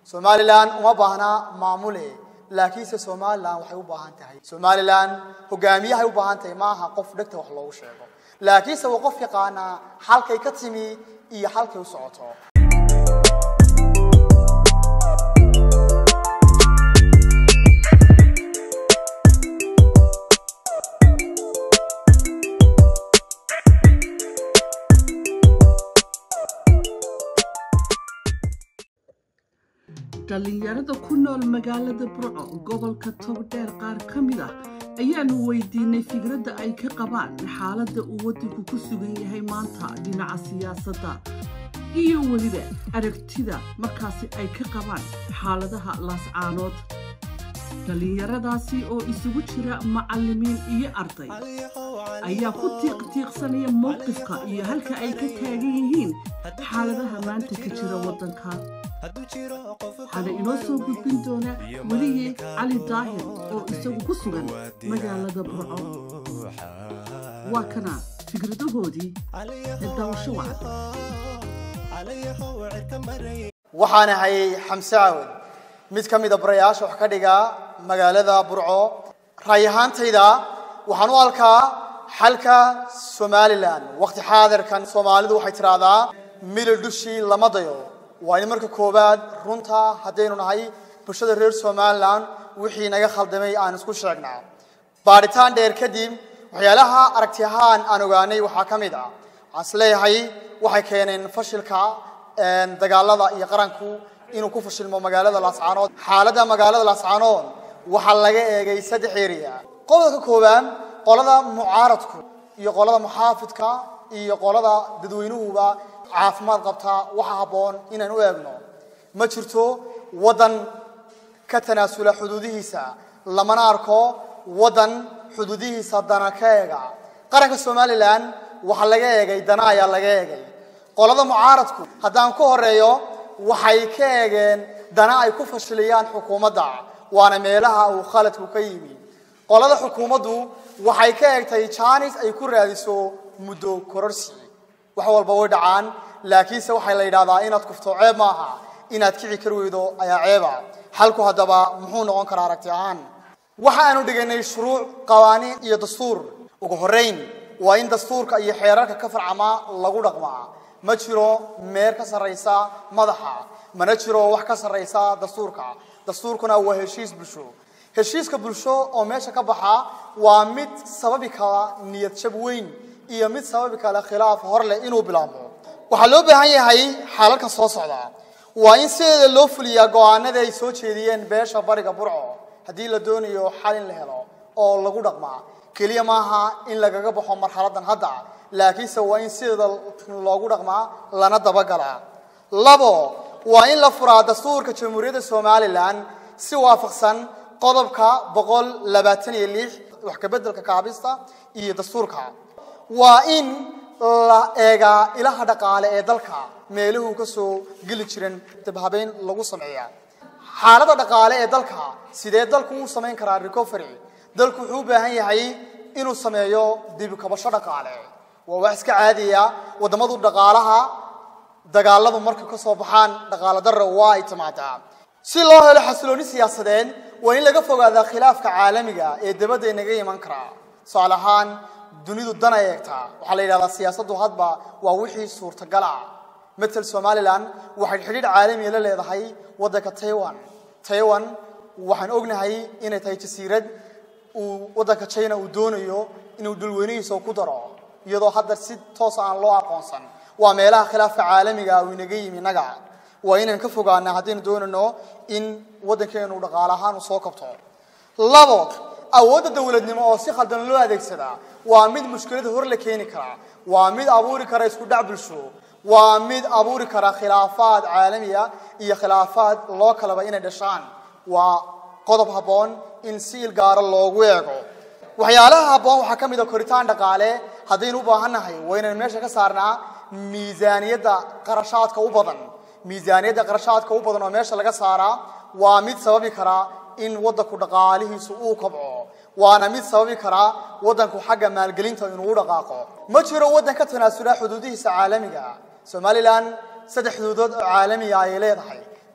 somalilan uma baahna maamule laakiinse somalilan waxay u baahan tahay somalilan hogaamiyahay u baahan tahay maaha qof dhegta wax loogu sheego laakiinse waa qof yaqaanaa halkay ka timi iyo halkay u socoto dhallinyarada ku nool magaalada burco gobolka togdheer qaar ka mid ah ayaanu weydiinay fikradda ay ka qabaan xaaladda uu waddanku ku sugan yahay maanta dhinaca siyaasadda iyo weliba aragtida markaasi ay ka qabaan xaaladaha laascaanood dhallinyaradaasi oo isugu jira macallimiin iyo arday ayaa ku tiiqtiiqsanaya mowqifka iyo halka ay ka taagan yihiin xaaladaha maanta ka jira waddanka waxaana inoo soo gudbin doona weliye cali daahir oo isagu ku sugan magaalada burco waa kana fikradahoodii ee daawasho wacda waxaan ahay xamse caawad mid ka mida barayaasha wax ka dhiga magaalada burco raay ahaantayda waxaan u halkaa xalka somalilan waqti xaadirkan soomaalidu waxay tidhaahdaa milil dushii lama dayo waa in marka koowaad runta haddaynu nahay bulshada reer somalilan wixii naga khaldamay aan isku sheegnaa baadhitaan dheer kadib waxyaalaha aragti ahaan aan ogaanay waxaa ka mid ah waxaan is leeyahay waxay keeneen fashilka dagaalada iyo qaranku inuu ku fashilmo magaalada laascaanood xaaladda magaalada laascaanood waxaa laga eegay saddex eriya qodobka koowaad qolada mucaaradku iyo qolada muxaafidka iyo qolada dadweynuhuba caafimaad qabtaa waxa habboon inaan u eegno ma jirto waddan ka tanaasula xuduudihiisa lamana arko waddan xuduudihiisa dana ka eega qaranka somalilan waxaa laga eegay dana ayaa laga eegay qolada mucaaradku haddaan ku horeeyo waxay ka eegeen dana ay ku fashiliyaan xukuumadda waana meelaha uu khaladku ka yimi qolada xukuumaddu waxay ka eegtay jaanis ay ku raadiso muddo kororsi wax walba way dhacaan laakiinse waxaa la yidhahdaa inaad kufto ceeb maaha inaad kici kari weydo ayaa ceeba xalku haddaba muxuu noqon karaa aragti ahaan waxa aanu dhigaynay shuruuc qawaaniin iyo dastuur ugu horrayn waa in dastuurka iyo xeerarka ka farcamaa lagu dhaqmaa ma jiro meer ka sarraysa madaxa mana jiro wax ka sarraysa dastuurka dastuurkuna waa heshiis bulsho heshiiska bulsho oo meesha ka baxa waa mid sababi kara niyad jab weyn iyo mid sababi kale khilaaf hor leh inuu bilaabmo waxaa loo baahan yahay xaalalkan soo socda waa in sideeda loo fuliyaa go'aanada ay soo jeediyeen beesha bariga burco haddii la doonayo xal in la helo oo lagu dhaqmaa keliya maaha in lagaga baxo marxaladan hadda laakiinse waa in sideeda loogu dhaqmaa lana dabagalaa labo waa in la furaa dastuurka jamhuuriyadda somalilan si waafaqsan qodobka boqol labaatan iyo lix wax kabeddelka kaabista iyo dastuurka waa in la eegaa ilaha dhaqaale ee dalka meeluhu ka soo geli jiren dabhabeyn lagu sameeya xaaladda dhaqaale ee dalka sidee dalku u samayn karaa recovery dalku wuxuu u baahan yahay inuu sameeyo dibukabasho dhaqaale waa wax iska caadiya waddamadu dhaqaalaha dagaaladu marka ka soo baxaan dhaqaalo darra waa ay timaadaa si loo helo xasilooni siyaasadeed waa in laga fogaadaa khilaafka caalamiga ee dabadda inaga iman karaa tusaale ahaan dunidu dana eegtaa waxaa la yidhahdaa siyaasaddu hadba waa wixii suurtagal ah matel somalilan waxay xidhiidh caalamiya la leedahay waddanka taiwan taiwan waxaan ognahay inay tahay jasiirad uu waddanka china uu doonayo inuu dhulweynihiisa ku daro iyadoo hadda si toosa aan loo aqoonsan waa meelaha khilaafka caalamiga uu inaga yimi innaga waa inaan ka fogaana haddaynu doonayno in waddankeenu dhaqaale ahaan uu soo kabto labo awoodda dowladnimo oo si khaldan loo adeegsadaa waa mid mushkilada hor la keeni karaa waa mid abuuri kara isku dhac bulsho waa mid abuuri kara khilaafaad caalamiya iyo khilaafaad loo kalaba inay dhashaan waa qodob habboon in si il gaara loogu eego waxyaalaha habboon waxaa ka mid a koritaan dhaqaale haddaynu u baahannahay waa inaynu meesha ka saarnaa miisaaniyadda qarashaadka u badan miisaaniyadda qarashaadka u badan oo meesha laga saaraa waa mid sababi kara in waddanku dhaqaalihiisu uu kobco waana mid sababi karaa waddanku xagga maalgelinta inuu u dhaqaaqo ma jiro waddan ka tanaasula xuduudihiisa caalamiga somalilan saddex xuduudood oo caalamiga ayay leedahay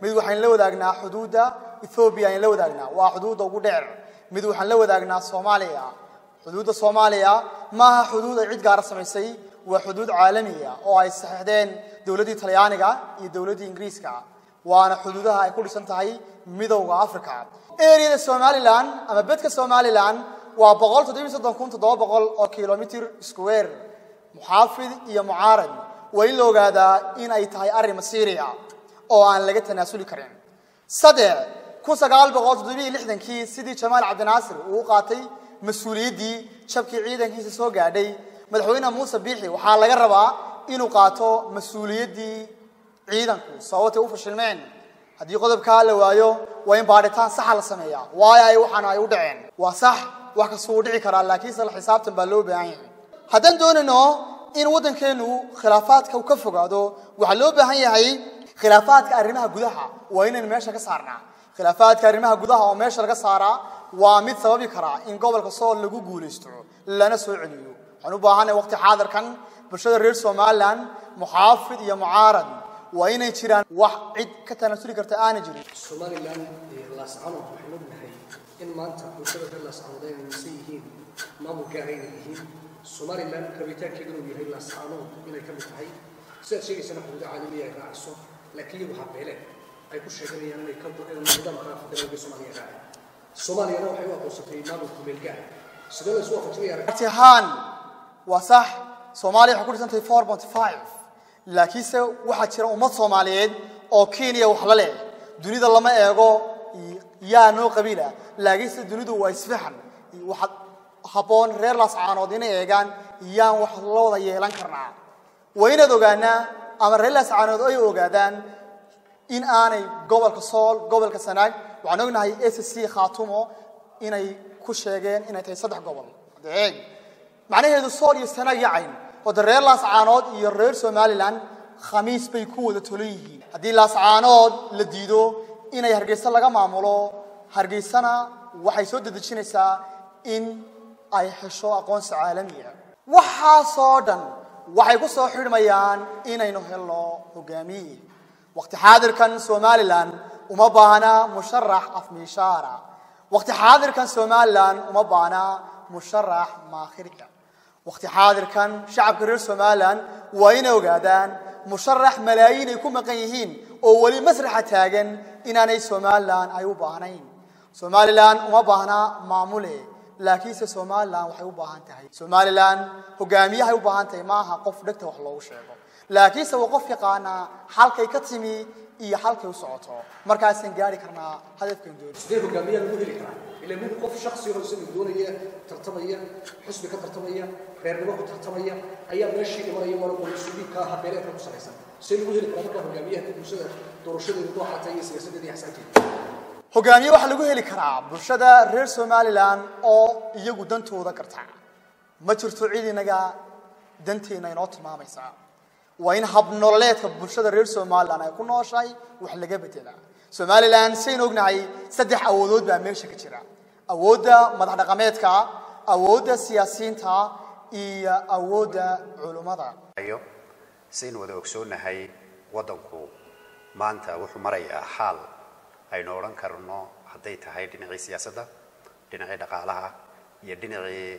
mid waxaan la wadaagnaa xuduudda ethoobiya ayaan la wadaagnaa waa xuduudda ugu dheer mid waxaan la wadaagnaa soomaaliya xuduudda soomaaliya maaha xuduud ay cid gaara samaysay waa xuduud caalamiya oo ay saxiixdeen dowladdii talyaaniga iyo dowladdii ingiriiska waana xuduudaha ay ku dhisan tahay midowda africa eriyada somalilan ama bedka somalilan waa boqol toddobiyo soddon kun toddoba boqol oo kilomitr square muxaafid iyo mucaarad waa in la ogaadaa in ay tahay arrin masiiriya oo aan laga tanaasuli karin saddex kun sagaal boqol toddobiyo lixdankii sidii jamaal cabdinaasir uu u qaatay mas-uuliyaddii jabkii ciidankiisa soo gaadhay madaxweyne muuse biixi waxaa laga rabaa inuu qaato mas-uuliyaddii ciidanku sababtay u fashilmeen haddii qodobkaa la waayo waa in baadhitaan saxa la sameeyaa waayo ay waxaana ay u dhaceen waa sax wax kastuu u dhici karaa laakiinse la xisaabtan baa loo baahan yahay haddaan doonayno in waddankeenu khilaafaadka uu ka fogaado waxaa loo baahan yahay khilaafaadka arrimaha gudaha waa inaynu meesha ka saarnaa khilaafaadka arrimaha gudaha oo meesha laga saaraa waa mid sababi karaa in gobolka sool lagu guulaysto lana soo celiyo waxaan u baahanay waqti xaadirkan bulshada reer somalilan muxaafid iyo mucaarad waa inay jiraan wax cid ka tanaasuli karta aanay jirin somalilan laascanood waxaan ognahay in maanta bulshada reer laascanood ay aaminsan yihiin maamul gaara inay yihiin somalilan rabitaankeedu inuu yahay laascanood inay ka mid tahay sidaad sheegaysana xuduudo caalamiya ay raaciso laakiin iyagu habeele ay ku sheeganayaan inay ka nidaamka federaalka soomaaliya raaci soomaaliyana waxay u aqoonsatay maamulka meelgaar sidee la isu waafajinaya aragti ahaan waa sax soomaaliya waxay ku dhisantahay four point five laakiinse waxaa jira ummad soomaaliyeed oo kenya wax la leh dunida lama eego yaa noo qabiila laakiinse dunidu waa isfahan waxaad habboon reer laascaanood inay eegaan yaan wax la wada yeelan karnaa waa inaad ogaanaa ama reer laascaanood ay ogaadaan in aanay gobolka sool gobolka sanaag waxaan ognahay s c khaatumo inay ku sheegeen inay tahay saddex gobol eeg macnaheedu sool iyo sanaag iyo cayn oo de reer laascaanood iyo reer somalilan khamiis bay ku wada tolan yihiin haddii laascaanood la diido inay hargeysa laga maamulo hargeysana waxay soo dedejinaysaa in ay hesho aqoonsi caalamiya waxaasoo dhan waxay ku soo xidhmayaan inaynu helno hogaamiye waqti xaadirkan somalilan uma baahna musharax afmiishaara waqti xaadirkan somalilan uma baahna musharax maakhirka waqti xaadirkan shacabka reer somalilan waa inay ogaadaan musharax malaayiin ay ku maqan yihiin oo weli masraxa taagan inaanay somalilan ay u baahnayn somalilan uma baahna maamule laakiinse somalilan waxay u baahan tahay somalilan hogaamiyahay u baahan tahay maaha qof dhegta wax loogu sheego laakiinse waa qof yaqaanaa halkay ka timi iyo halkay u socoto markaasaan gaari karnaa hadafkan dooni sidee hogaamiyaa lagu heli karaa ila mid qof shaksi oo isaga doonaya tartamaya xusbi ka tartamaya reernimo ku tartamaya ayaa meeshii imanaya waana qolisuuliinka habeeleedka ku salaysan see lagu heli karaa markaa hogaamiyaha ka bulshada doorashadeedu dooxata iyo siyaasadeeda iyo axsaanteeda hogaamiye waxaa lagu heli karaa bulshada reer somalilan oo iyagu dantooda garta ma jirto cid inaga danteena inoo tilmaamaysaa waa in habnololeedka bulshada reer somalilan ay ku nooshahay wax laga bedelaa somalilan saynu ognahay saddex awoodood baa meesha ka jira awoodda madax dhaqameedka awoodda siyaasiyiinta iyo awoodda culummada ayo saynu wada ogsoonahay waddanku maanta wuxuu marayaa xaal aynu odhan karno hadday tahay dhinacii siyaasadda dhinacii dhaqaalaha iyo dhinacii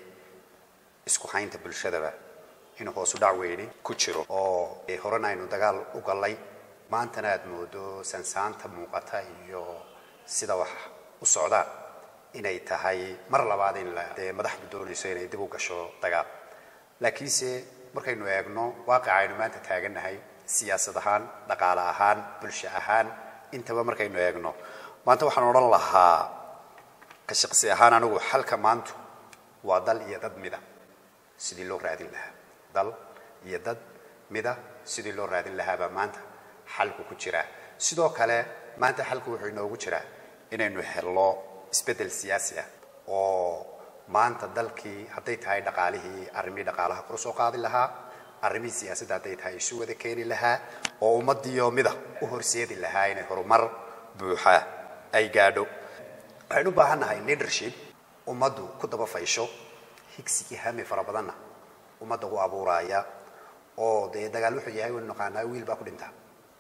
isku haynta bulshadaba inuu hoosu dhac weyni ku jiro oo horena aynu dagaal u gallay maantana aad moodo sansaanta muuqata iyo sida wax u socdaan inay tahay mar labaad in la dee madaxdu doonayso inay dib u gasho dagaal laakiinse markaynu eegno waaqica aynu maanta taagannahay siyaasad ahaan dhaqaale ahaan bulsho ahaan intaba markaynu eegno maanta waxaan odhan lahaa ka shaqsi ahaan anigu xalka maantu waa dal iyo dad mida sidii loo raadin lahaa dal iyo dad mida sidii loo raadin lahaabaa maanta xalku ku jiraa sidoo kale maanta xalku wuxuu inoogu jiraa inaynu helno isbeddel siyaasi ah oo maanta dalkii hadday tahay dhaqaalihii arrimihii dhaqaalaha kor soo qaadi lahaa arrimihii siyaasadda hadday tahay isu wada keeni lahaa oo ummadiyo mida u horseedi lahaa inay horumar buuxa ay gaadho waxaynu u baahan nahay leadership ummaddu ku daba faysho higsigii hami fara badanna ummadda u abuuraaya oo dee dagaal wuxuu yahay waynu naqaanaa wiil baa ku dhinta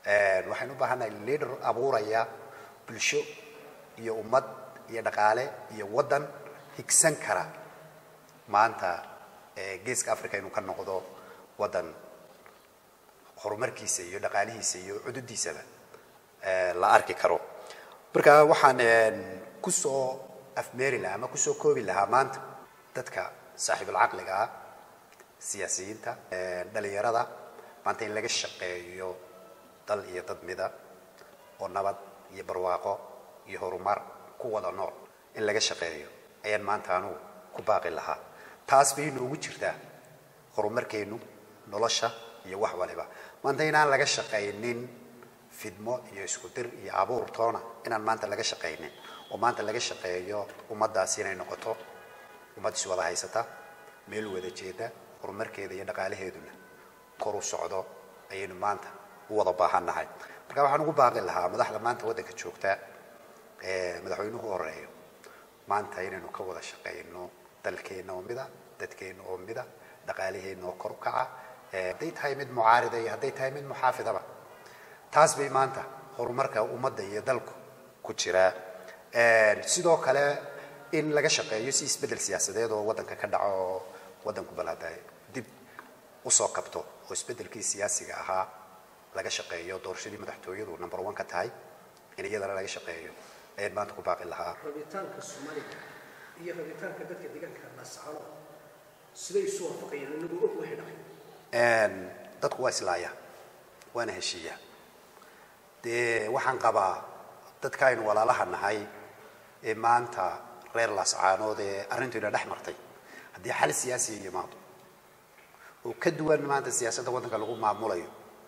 waxaynu u baahannahay leader abuuraya bulsho iyo ummad iyo dhaqaale iyo waddan higsan kara maanta geeska africa inuu ka noqdo waddan horumarkiisa iyo dhaqaalihiisa iyo cududiisaba la arki karo marka waxaan kusoo afmeeri lahaa ama kusoo koobi lahaa maanta dadka saaxiibulcaqliga ah siyaasiyiinta dhalinyarada maanta in laga shaqeeyo dal iyo dad mida oo nabad iyo barwaaqo iyo horumar ku wada nool in laga shaqeeyo ayaan maanta anugu ku baaqi lahaa taas bay inoogu jirtaa horumarkeennu nolosha iyo wax waliba maanta inaan laga shaqaynin fidmo iyo isku dir iyo abuur toona inaan maanta laga shaqaynin oo maanta laga shaqeeyo ummaddaasi inay noqoto ummad iswada haysata meel wada jeeda horumarkeeda iyo dhaqaalaheeduna kor u socdo ayaynu maanta u wada baahan nahay marka waxaan ugu baaqi lahaa madaxda maanta waddanka joogta ee madaxweynuhu horeeyo maanta inaynu ka wada shaqayno dalkeenna oo mida dadkeenna oo mida dhaqaalaheenna oo kor u kaca hadday tahay mid mucaarida iyo hadday tahay mid muxaafidaba taas bay maanta horumarka ummadda iyo dalku ku jiraa sidoo kale in laga shaqeeyo si isbeddel siyaasadeed oo waddanka ka dhaco oo waddanku balada dib usoo kabto oo isbeddelkii siyaasiga ahaa laga shaqeeyo doorashadii madaxtooyadu number one ka tahay in iyadana laga shaqeeyo ayaan maanta ku baaqi lahaa rabitaanka soomaaliga iyo rabitaanka dadka deegaanka lascano siday isu waafaqayaan inagu og waxay dhacay dadku waa islaaya waana heshiiya dee waxaan qabaa dadka aynu walaalaha nahay ee maanta reer laascaanood ee arrintoyna dhex martay haddii xal siyaasiya yimaado oo ka duwan maanta siyaasadda waddanka lagu maamulayo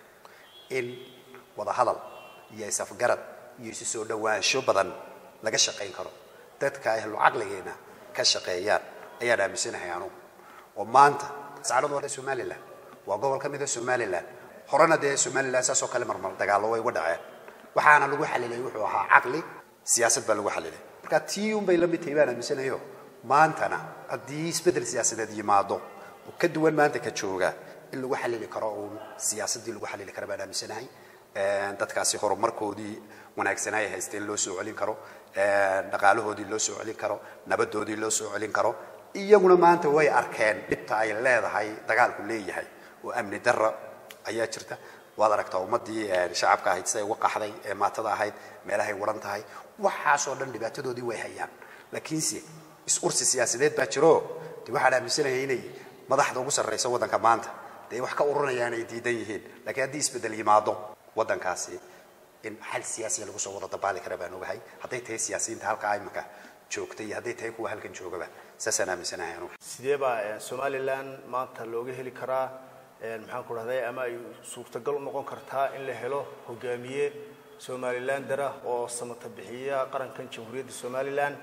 in wada hadal iyo isafgarad iyo isu soo dhowaansho badan laga shaqayn karo dadka ahlu caqligeena ka shaqeeyaan ayaan aaminsanahay anugu oo maanta laascaanood waa somaliland waa gobol ka mida somaliland horena dee somaliland saasoo kale marmar dagaallo way uga dhaceen waxaana lagu xalilay wuxuu ahaa caqli siyaasad baa lagu xalilay marka tii unbay la mid tahay baan aaminsanayo maantana haddii isbeddel siyaasadeed yimaado oo ka duwan maanta ka jooga in lagu xalili karo uun siyaasaddii lagu xalili kara baan aaminsanahay dadkaasi horumarkoodii wanaagsanaa ay haysteen loo soo celin karo dhaqaalahoodii loo soo celin karo nabadoodii loo soo celin karo iyaguna maanta way arkeen dhibta ay leedahay dagaalku leeyahay oo amni darra ayaa jirta waad aragtaa ummaddii shacabka ahayd siday uga qaxday ee maatada ahayd meelahay waran tahay waxaasoo dhan dhibaatadoodii way hayaan laakiinse is-ursi siyaasadeed baa jiro de waxaan aaminsanahay inay madaxda ugu sarraysa waddanka maanta dee wax ka ururinayaan ay diidan yihiin laakiin haddii isbeddel yimaado waddankaasi in xal siyaasiya lagu soo wada dabaali kara baan ogahay hadday tahay siyaasiyiinta halkaa imika joogta iyo hadday tahay kuwa halkan joogaba saasaan aaminsanahay anugu sidee baa somalilan maanta looga heli karaa maxaan ku dhahday ama ay suurtagal u noqon kartaa in la helo hogaamiye somalilandera oo samata bixiya qarankan jamhuuriyadda somalilan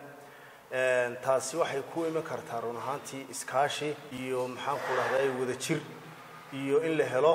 taasi waxay ku iman kartaa run ahaantii iskaashi iyo maxaan ku dhahday wadajir iyo in la helo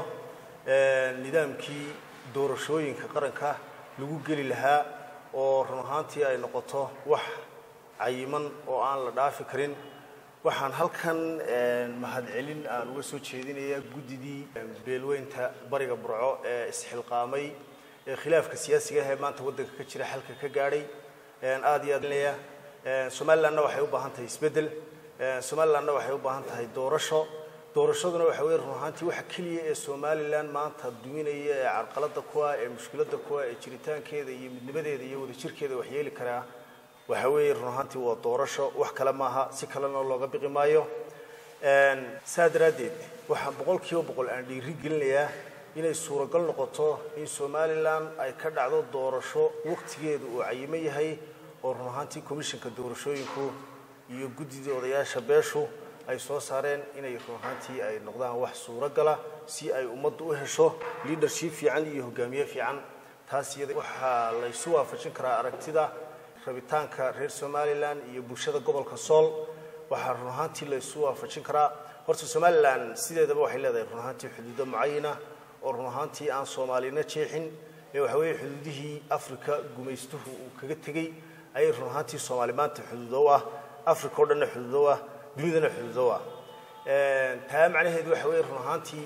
nidaamkii doorashooyinka qaranka lagu geli lahaa oo run ahaantii ay noqoto wax cayiman oo aan la dhaafi karin waxaan halkan mahadcelin aan uga soo jeedinayaa guddidii beelweynta bariga burco ee isxilqaamay ee khilaafka siyaasiga ah ee maanta waddanka ka jira xalka ka gaadhay aad iyo aad leeya somalilandna waxay u baahan tahay isbeddel somalilandna waxay u baahan tahay doorasho doorashaduna waxa weye run ahaantii waxa keliya ee somalilan maanta duminaya ee carqalada ku ah ee mushkiladda ku ah ee jiritaankeeda iyo midnimadeeda iyo wadajirkeeda waxyeeli karaa waxa weeye run ahaantii waa doorasho wax kale maaha si kalena looga biqi maayo saa daraaddeed waxaan boqol kiiba boqol aan dhiiri gelinayaa inay suuragal noqoto in somalilan ay ka dhacdo doorasho waqtigeedu uu cayimo yahay oo run ahaantii commissionka doorashooyinku iyo guddidii odayaasha beeshu ay soo saareen inay run ahaantii ay noqdaan wax suuragala si ay ummaddu u hesho leadership fiican iyo hogaamiye fiican taas iyada waxaa laysu waafajin karaa aragtida rabitaanka reer somalilan iyo bulshada gobolka sool waxaa run ahaantii laysu waafajin karaa horta somalilan sideedaba waxay leedahay run ahaantii xuduudo mucayana oo run ahaantii aan soomaalina jeexin ee waxa weeye xuduudihii africa gumaystuhu uu kaga tegey ayay run ahaantii soomaali maanta xuduudo u ah africa oo dhanna xuduudo u ah dunidana xuduudo u ah taa macnaheedu waxa weeye run ahaantii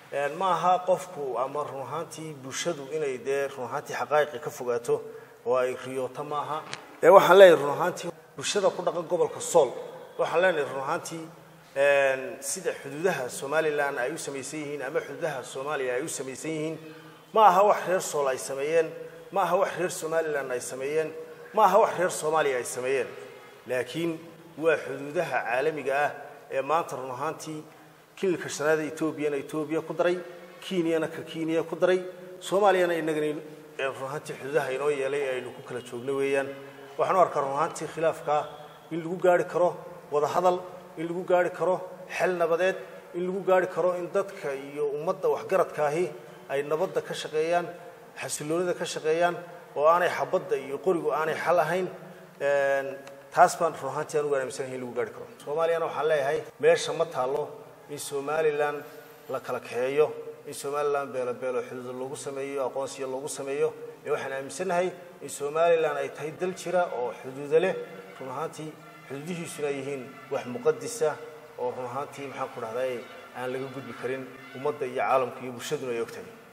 ma aha qofku ama run ahaantii bulshadu inay dee run ahaantii xaqaa'iqi ka fogaato oo ay riyooto ma aha ee waxaan leeyahay run ahaantii bulshada ku dhaqan gobolka sool waxaan leenahay run ahaantii sida xuduudaha somalilan ay u samaysan yihiin ama xuduudaha soomaaliya ay u samaysan yihiin ma aha wax reer sool ay sameeyeen ma aha wax reer somalilan ay sameeyeen ma aha wax reer soomaaliya ay sameeyeen laakiin waa xuduudaha caalamiga ah ee maanta run ahaantii kililka shanaada etoobiyana etoobiya ku daray kenyana ka kenya ku daray soomaaliyana inagana run ahaantii xuduudaha inoo yeelay ee aynu ku kala joogno weeyaan waxaan u arkaa run ahaantii khilaafkaa in lagu gaari karo wada hadal in lagu gaari karo xel nabadeed in lagu gaari karo in dadka iyo ummadda waxgaradkaahi ay nabadda ka shaqeeyaan xasiloonida ka shaqeeyaan oo aanay xabadda iyo qorigu aanay xal ahayn taas baan run ahaantii aan ugu aaminsanahay in lagu gaari karo soomaaliyana waxaan leeyahay meesha ma taallo in somalilan la kala kaxeeyo in somalilan beelo beelo xuduuda loogu sameeyo aqoonsiya loogu sameeyo ee waxaan aaminsannahay in somalilan ay tahay dal jira oo xuduuda leh run ahaantii xuduudihiisuna ay yihiin wax muqadisa oo run ahaantii maxaan ku dhahday aan laga gudbi karin ummadda iyo caalamka iyo bulshaduna ay ogtahay